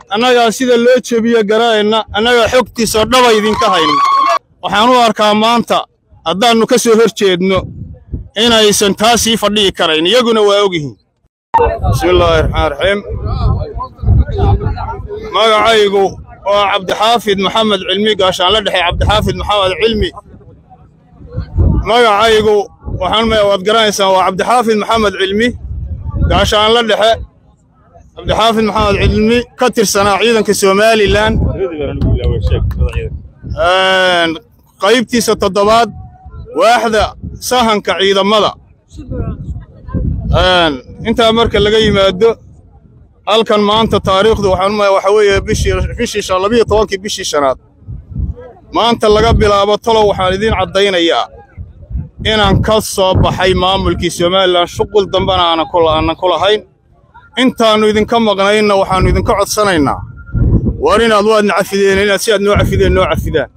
annagaa sida loo jebiyo gara'ayna annagaa xogtiisoo dhaba idinka hayna waxaan u arkaa maanta haddaannu ka soo hor jeedno inaysan taa sii fadhi'i karayn iyaguna waa ogyihiin bismillaahi raxmaan raxiim magacaygu waa cabdixaafid maxamed cilmi gaashaan la dhexey cabdixaafid maxamed cilmi magacaygu waxaan waad garanaysaan waa cabdixaafid maxamed cilmi gaashaan la dhexe cabdixaafid maxamed cilmi ka tirsanaa ciidanka somalilan qaybtiisa toddobaad waaxda sahanka ciidamada intaa marka laga yimaado halkan maanta taariikhdu waxaan umaya waxa weeye bishii bishii labiyo tobankii bishii shanaad maanta laga bilaabo talow waxaan idiin caddaynayaa inaan ka soo baxay maamulkii somalilan shuqul dambena aanan ku lahayn intaannu idinka maqnaynna waxaannu idinka codsanaynaa war inaad waadna cafideen inaad si aad noo cafideen noo cafidaan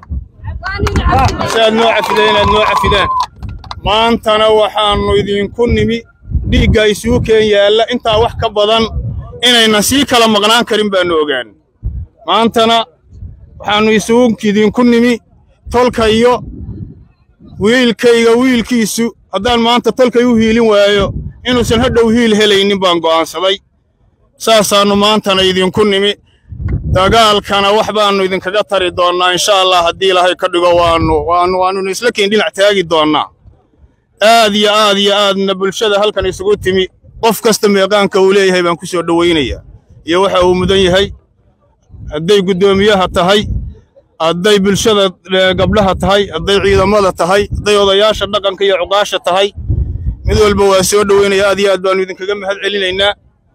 si aad noo cafideen inaad noo cafidaan maantana waxaannu idinku nimi dhiigga isugu keen yaalla intaa wax ka badan inaynan sii kala maqnaan karin baannu ogaan maantana waxaannu isugu idinku nimi tolka iyo wiilkayga wiilkiisu haddaan maanta tolkay u hiilin waayo inuusan hadhow hiil helaynin baan go'aansaday saasaannu maantana idinku nimi dagaalkana wax baannu idinkaga tari doonnaa insha allah haddii ilaahay ka dhigo waannu waannu waannuna isla keen dhinac taagi doonnaa aad iyo aad iyo aadna bulshada halkan isugu timi qof kasta meeqaanka uu leeyahay baan ku soo dhowaynayaa iyo waxa uu mudan yahay hadday guddoomiyaha tahay hadday bulshada gabdhaha tahay hadday ciidamada tahay hadday odayaasha dhaqanka iyo cuqaasha tahay mid walba waa soo dhoweynaya aad iyo aad baannu idinkaga mahad celinaynaa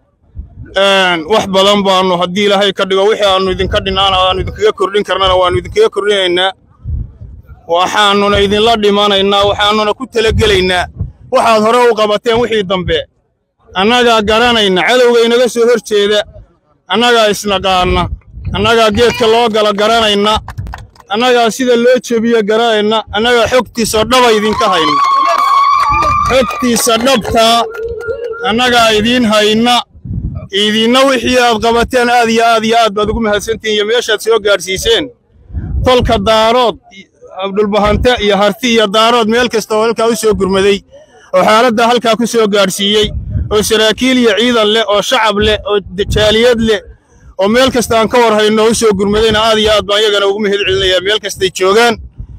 wax badan baannu haddii ilaahay ka dhigo wixii aannu idinka dhinaana aannu idinkaga kordhin karnana waannu idinkaga kordhinaynaa waxaannuna idinla dhimanaynaa waxaannuna ku talagelaynaa waxaad hore u qabateen wixii dambe annagaa garanayna cadowga inaga soo hor jeeda annagaa isnaqaanna annagaa geedka loo gala garanayna annagaa sida loo jebiyo gara'ayna annagaa xogtiisoo dhaba idinka hayna xogtiisa dhabtaa annagaa idiin hayna idinna wixii aad qabateen aad iyo aad iyo aad baad ugu mahadsantihin iyo meeshaad soo gaadhsiiseen tolka daarood abdulbahante iyo harti iyo daarood meel kasta oo halkaa u soo gurmaday oo xaaladdaa halkaa ku soo gaadhsiiyey oo saraakiil iyo ciidan leh oo shacab leh oo jaaliyad leh oo meel kasta aan ka war hayno u soo gurmadayna aad iyo aad baan iyagana ugu mahad celinayaa meel kastay joogaan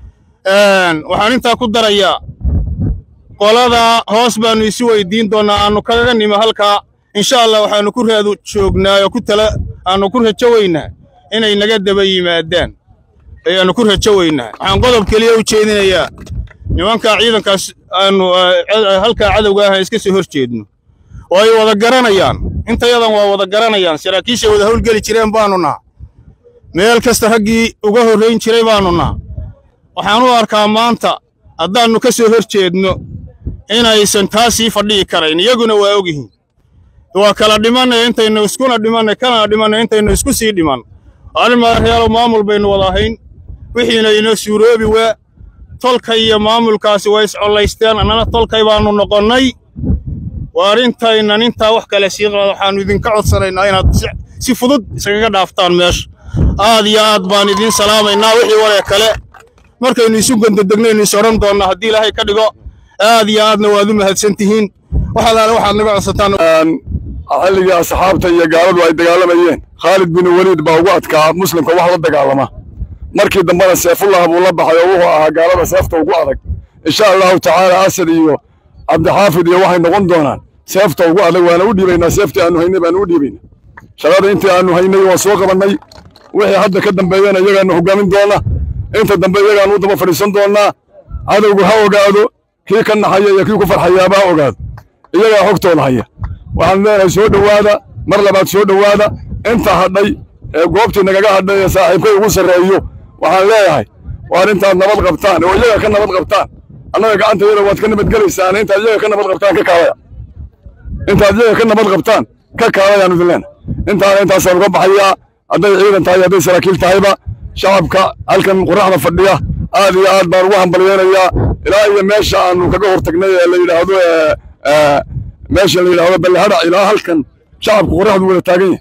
waxaan intaa ku darayaa qoladaa hoos baannu isu weydiin doonnaa aannu kaga nimo halkaa insha allah waxaannu ku raadu joognaa oo ku tala aannu ku rajo weynaa inay naga daba yimaadaan ayaannu ku rajo weynaa waxaan qodob keliya u jeedinayaa nimankaa ciidankaas aannu halkaa cadowga ah iska soo hor jeedno oo ay wada garanayaan intayadan waa wada garanayaan saraakiishay wada howlgeli jireen baannu naha meel kasta raggii uga horrayn jiray baannu naha waxaan u arkaa maanta haddaannu ka soo hor jeedno inaysan taa sii fadhi'i karayn iyaguna waa ogyihiin waa kala dhimannay intaynu iskuna dhimannay kana dhimannay intaynu isku sii dhiman arrin madaxyaalow maamul baynu wada ahayn wixiina inoo suuroobi waa tolkay iyo maamulkaasi way iscollaysteen annana tolkay baannu noqonnay waa arrintaynan intaa wax kale sii qaada waxaannu idinka codsanaynaa inaad si fudud iskaga dhaaftaan meesha aad iyo aad baan idiin salaamaynaa wixii waree kale markaynu isu gondodegnaynu is odhan doonnaa haddii ilaahay ka dhigo aad iyo aadna waad u mahadsan tihiin wax allaale waxaad naga codsataan xilligii asxaabta iyo gaaladu ay dagaalamayeen khaalid bin weliid baa ugu adkaa muslimka wax la dagaalama markii dambena seefullah buu la baxay oo wuxuu ahaa gaalada seefta ugu adag insha allahu tacaala asad iyo cabdixaafid iyo waxay noqon doonaan seefta ugu adag waana u dhiibaynaa seeftii aanu haynay baanu u dhiibaynaa shaqada intii aanu haynay waa soo qabannay wixii hadda ka dambeeyana iyagaanu hoggaamin doona inta dambe iyagaanu u daba fadhiisan doonnaa cadowgu ha ogaado kii ka naxaya iyo kii ku farxayaaba ha ogaado iyagaa xogtooda haya waxaan leenahay soo dhowaada mar labaad soo dhowaada inta hadhay ee goobtii nagaga hadhay ee saaxiibkay ugu sarreeyo waxaan leeyahay waar intaad nabad qabtaan oo iyaga ka nabad qabtaan annaga gacantayada waad ka nabadgelaysaan intaad iyaga ka nabad qabtaan ka kaalaya intaad iyaga ka nabad qabtaan ka kaalayaanu idin leenahay intaana intaasaan uga baxayaa hadday ciidan tahay hadday saraakiil tahayba shacabka halkan qoraxda fadhiya aad iyo aad baan ugu hambalyeynayaa ilaa iyo meesha aanu kaga hortagnay ee la yidhaahdo meesha la yidhaahdo ballehadhac ilaa halkan shacabka qoraxdu wada taagan yahay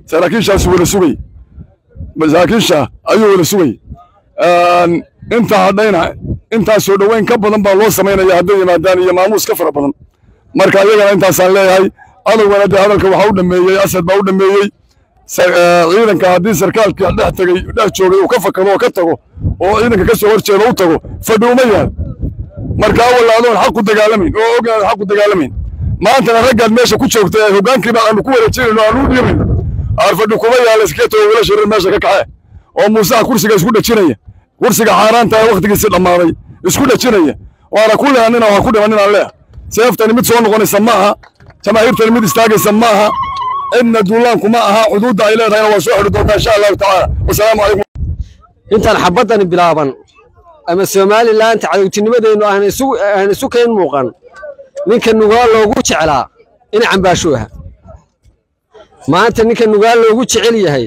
saraakiishaas wala sugay masaakiisha ayuu wala sugay inta hadhayna intaas soo dhoweyn ka badan baa loo samaynaya hadday yimaadaan iyo maamuus ka fara badan marka iyagana intaasaan leeyahay adowgana dee hadalka waxaa u dhameeyey asad baa u dhameeyey ciidanka haddii sarkaalka dhex tegey dhex joogay uu ka fakado oo ka tago oo ciidanka ka soo horjeeda u tago fadhi uma yaal marka awal adoon xaq ku dagaalamayn oo ogaan xaq ku dagaalamayn maantana raggaad meesha ku joogtay ee hoggaankiiba aanu ku wareejinayno aanu u dhiibayn aar fadhi kuma yaala iskeeto wala shirin meesha ka kaxe oo muusaha kursiga isku dhajinaya kursiga xaaraanta ee wakhtigiisii dhammaaday isku dhajinaya waana ku lehanina waa ku dhimanninaan leeh seeftani mid soo noqonaysa ma aha jamaahiirtani mid istaagaysa ma aha cidna duulaanku ma aha xuduudda ay leedahayna waa soo xidhi doontaa insha allahu tacaala wasalaamu calaykum intaan xabaddani bilaaban ama somalilaanta cadowtinimadeennu aan isu kayn muuqan ninka nugaal loogu jeclaa in cambaasho aha maanta ninka nugaal loogu jecel yahay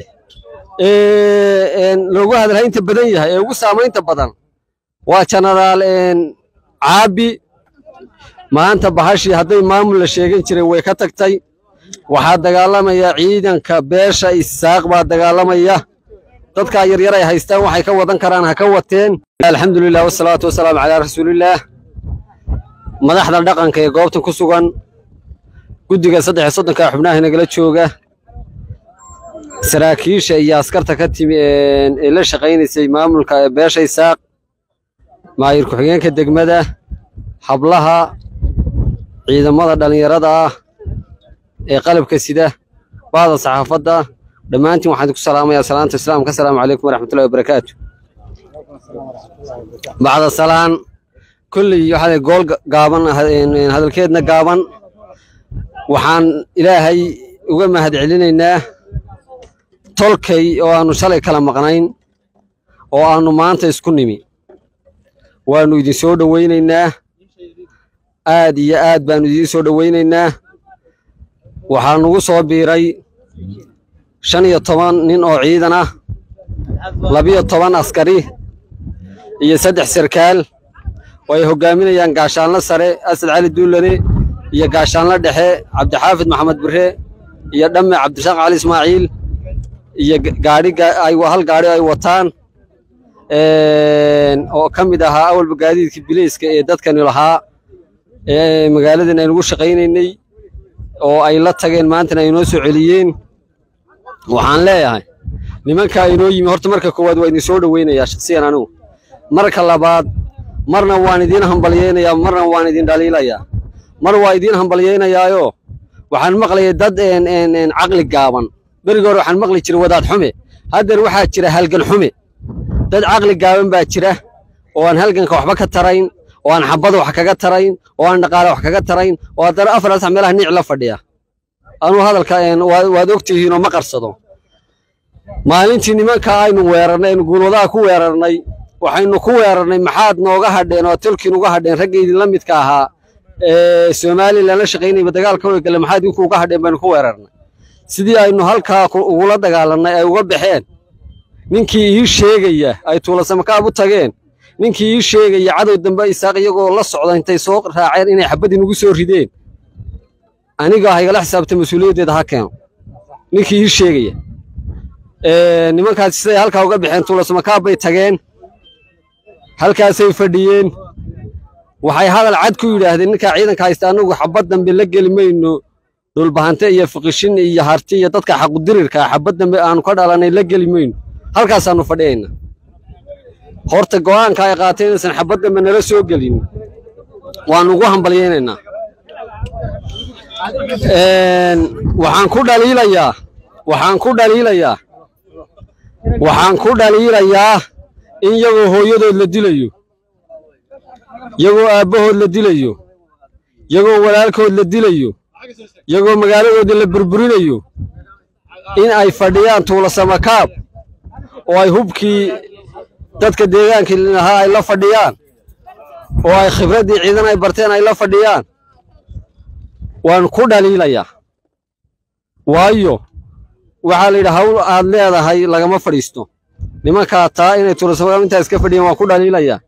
loogu hadalhaynta badan yahay ee ugu saamaynta badan waa jenaraal caabi maanta bahashii hadday maamul la sheegan jiray way ka tagtay waxaa dagaalamaya ciidanka beesha isaaq baa dagaalamaya dadkaa yaryar ay haystaan waxay ka wadan karaan ha ka wateen alxamdulilah wasalaatu wasalaamu calaa rasuulillaah madaxda dhaqanka ee goobtan ku sugan guddiga saddex iyo soddonka xubnaha nagala jooga saraakiisha iyo askarta ka timi ee la shaqaynaysay maamulka beesha isaaq maayir ku-xigeenka degmada hablaha ciidamada dhallinyarada ah ee qalabka sida bahda saxaafadda dhammaantiin waxaan ku salaamayaa salaanta islaamka asalaamu calaykum waraxmatullahi wabarakaatu bacda salaan kolley waxaa gool gaaban hadalkeedna gaaban waxaan ilaahay uga mahad celinaynaa tolkay oo aanu shalay kala maqnayn oo aanu maanta isku nimi waannu idin soo dhowaynaynaa aad iyo aad baannu idiin soo dhowaynaynaa waxaa nugu soo biiray shan iyo toban nin oo ciidan ah labiyo toban askari iyo saddex sarkaal oo ay hoggaaminayaan gaashaanlo sare asad cali duulane iyo gaashaanlo dhexe cabdixaafid maxamed bire iyo dhamme cabdishaaq cali ismaaciil iyo gaadhi hal gaadhi ay wataan oo ka mid ahaa awalba gaadiidkii bilayska ee dadkani lahaa ee magaaladan aynugu shaqaynaynay oo ay la tageen maantana ay noo soo celiyeen waxaan leeyahay nimankaa inoo yimi horta marka koowaad waa idin soo dhoweynayaa shaksiyan anigu marka labaad marna waan idiin hambalyaynayaa marna waan idin dhaliilayaa mar waa idiin hambalyaynayaayoo waxaan maqlayay dad caqli gaaban berigi hore waxaan maqli jiray wadaad xume haddeer waxaa jira halgan xume dad caqli gaaban baa jira oo aan halganka waxba ka tarayn oo aan xabada wax kaga tarayn oo aan dhaqaale wax kaga tarayn oo haddana afar sax meelaha niic la fadhiya anuu hadalka waad ogtihiinoo ma qarsado maalintii nimanka aynu weerarnay aynu guulwadaha ku weerarnay waxaynu ku weerarnay maxaad nooga hadheen oo tolkiin uga hadheen ragga idinla midka ahaa ee somalilan la shaqaynayba dagaalka gale maxaad idinku uga hadheen baynu ku weerarnay sidii aynu halkaa ugula dagaalannay ay uga baxeen ninkii ii sheegaya ay tuulasamakaab u tageen ninkii ii sheegaya cadow dambe isaaq iyagoo la socda intay soo raaceen inay xabad inugu soo rideen aniga ha igala xisaabta mas-uuliyaddeeda ha keeno ninkii ii sheegaya nimankaasi siday halkaa uga baxeen tuulasamakaab bay tageen halkaasay fadhiyeen waxay hadal cad ku yidhaahdeen ninkaa ciidanka haysta annagu xabad dambe la geli mayno dhulbahante iyo fiqishin iyo harti iyo dadka xaqudirirka xabad dambe aanu ka dhalanay la geli mayno halkaasaannu fadhiyayna horta go'aanka ay qaateen inaysan xabad dambe nala soo gelin waannu ugu hambalyaynaynaa waxaan ku dhaliilayaa waxaan ku dhaliilayaa waxaan ku dhaliilayaa in iyagoo hooyadood la dilayo iyagoo aabbahood la dilayo iyagoo walaalkood la dilayo iyagoo magaaladoodii la burburinayo in ay fadhiyaan tuulasamakaab oo ay hubkii dadka deegaankii lahaa ay la fadhiyaan oo ay khibraddii ciidan ay barteen ay la fadhiyaan waan ku dhaliilayaa waayo waxaa la yidhi hawl aad leedahay lagama fadhiisto nimankaa taa inay tuulasamakaab intaa iska fadhiyaan waan ku dhaliilayaa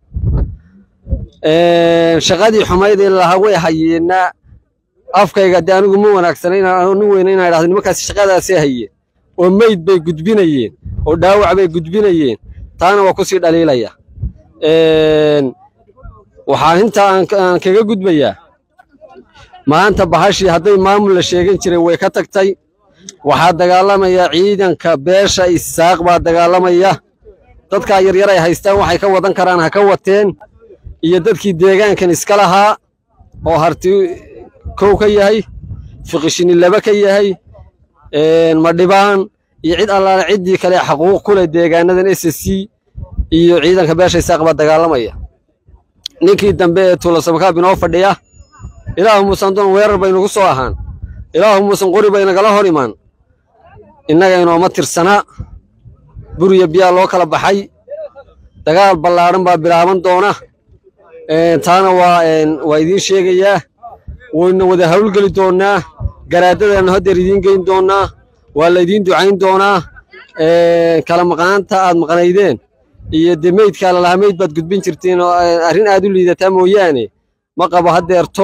shaqadii xumayd ee lahaa way hayeenna afkayga dee anigu ma wanaagsana inaan nin weyna inaan idhahdo nimankaasi shaqadaasay hayeen oo meyd bay gudbinayeen oo dhaawac bay gudbinayeen taana waa ku sii dhaliilaya waxaa intaa aan kaga gudbayaa maanta bahashii hadday maamul la sheegan jiray way ka tagtay waxaa dagaalamaya ciidanka beesha isaaq baa dagaalamaya dadkaa yaryar ay haystaan waxay ka wadan karaan ha ka wateen iyo dadkii deegaankan iska lahaa oo harti kow ka yahay fiqishini laba ka yahay madhibaan iyo cid allaale ciddii kale xaquuq ku leh deegaanadan s c iyo ciidanka beesha isaaq baa dagaalamaya ninkii dambe ee tuulasamakaab inoo fadhiya ilaahu muusan doon weerar baynugu soo ahaan ilaahu muusan qori baynagala hor imaan innaga inooma tirsanaa buriya biyaa loo kala baxay dagaal ballaadhan baa bilaaban doona taana waa waa idiin sheegayaa wayna wada hawlgeli doonnaa garaadadaannu haddeer idiin geyn doonnaa waa laydiin ducayn doonaa kala maqnaanta aad maqnaydeen iyo dee meydkaa lalahaa meyd baad gudbin jirteen oo arrin aad u liidataa mooyaane ma qabo haddeerto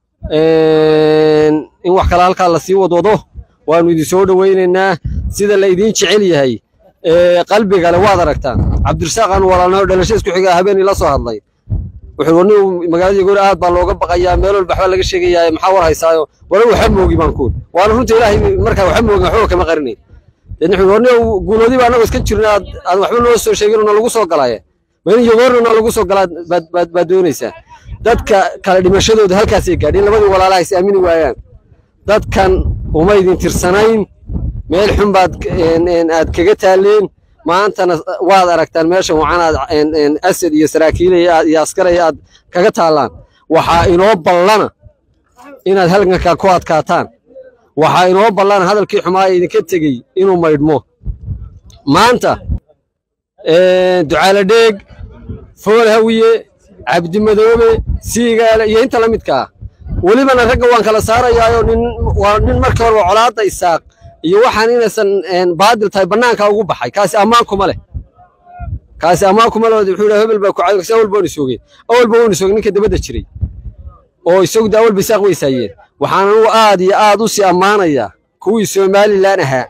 in wax kale halkaa lasii wadwado waannu idin soo dhowaynaynaa sida la idiin jecel yahay qalbigale waad aragtaan cabdirasaaq aanu walaalnaho dhalasho isku xigaa habeen ila soo hadlay wuxuu warni magaalada goor aad baa looga baqayaa meel walba waxbaa laga sheegayaa maxaa war haysaayo wala waxa moogi baan kuul waana runta ilaahay markaa waxa moogi waxba kama qarinayn deedna wuxuu warni guuloodii baa anagoo iska jirna aad aad waxba noo soo sheegin na lagu soo galaaye ma in yogoorna na lagu soo galaa baad baad baad doonaysaa dadka kala dhimashadooda halkaasay gaadheen labadii walaalaha is aamini waayaan dadkan uma idin tirsanayn meel xun baad aad kaga taaleen maantana waad aragtaan meeshan wacan aad asad iyo saraakiilaya iyo askaraya aad kaga taallaan waxaa inoo ballana inaad halgankaa ku adkaataan waxaa inoo ballana hadalkii xumaa ee idinka tegey inuu maydhmo maanta ducaale dheeg fool hawiye cabdimadoobe siigaale iyo inta la midka ah welibana ragga waan kala saarayaayo nin waa nin markii horeba colaadda isaaq iyo waxaan inaysan baadil tahay bannaanka ugu baxay kaasi ammaan kuma leh kaasi ammaan kuma leh wuxuu yidhaha hebel baa ku caawi kasi awal baan isoogeen awal baa waan isoogeen ninka dabadda jiray oo isagu da awal bisaaq weysaayeen waxaan anugu aad iyo aad u sii ammaanayaa kuwii somalilan ahaa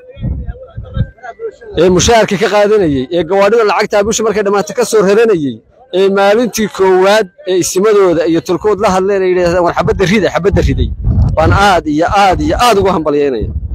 ee mushaharka ka qaadanayey ee gawaadhida lacagtaa bisha markay dhammaata ka soo raranayey ee maalintii koowaad ee isimadooda iyo tolkood la hadleen ay yidhahdeen war xabadda rida xabadda riday baan aad iyo aad iyo aad ugu hambalyaynaya